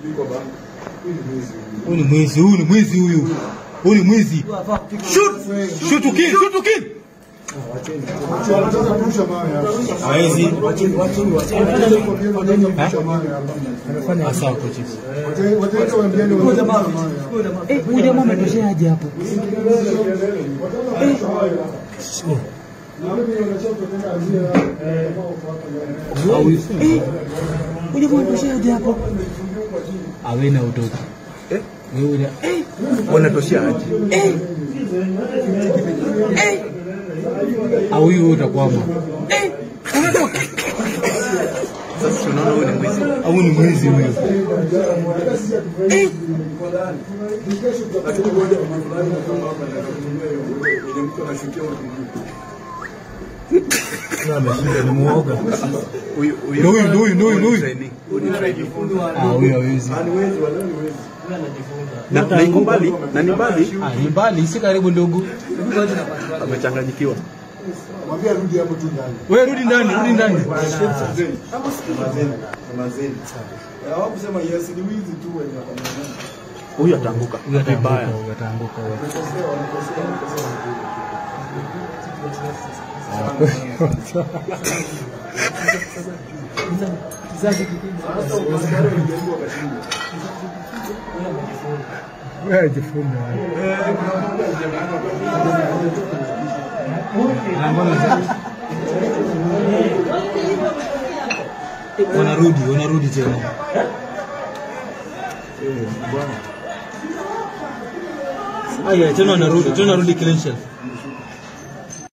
Huyu ni mwizi, huyu ni mwizi huyu. Huyu ni mwizi. Shoot! Shoot to kill, shoot to kill. Hawezi. Asa hapo chief. Eh, huyu jamaa ametoshea aje hapo? Eh, huyu jamaa ametoshea aje hapo? Awena utoki. Wewe eh wanatoshea aje? Eh, eh, au huyu utakwama. eh, unatoka. Sasa tunaona huyu ni mwizi. Au ni mwizi huyu. Eh, Na ameshinda ni muoga. Huyu huyu Ndio huyu, ndio huyu, ndio huyu, ndio huyu. trainee. Huyu ni trainee. Ah, huyu hawezi. Na na iko mbali na ni mbali Ah, ni mbali, si karibu ndugu. amechanganyikiwa. Wewe rudi ndani, rudi ndani. hawakusema yes ni wizi tu wenye wakamwona. Huyu ataanguka Huyu ataanguka, vibaya. huyu ataanguka. huyu. Wewe ajifunga. Wanarudi, wanarudi tena. Aya, tena wanarudi, tena wanarudi clean shelf.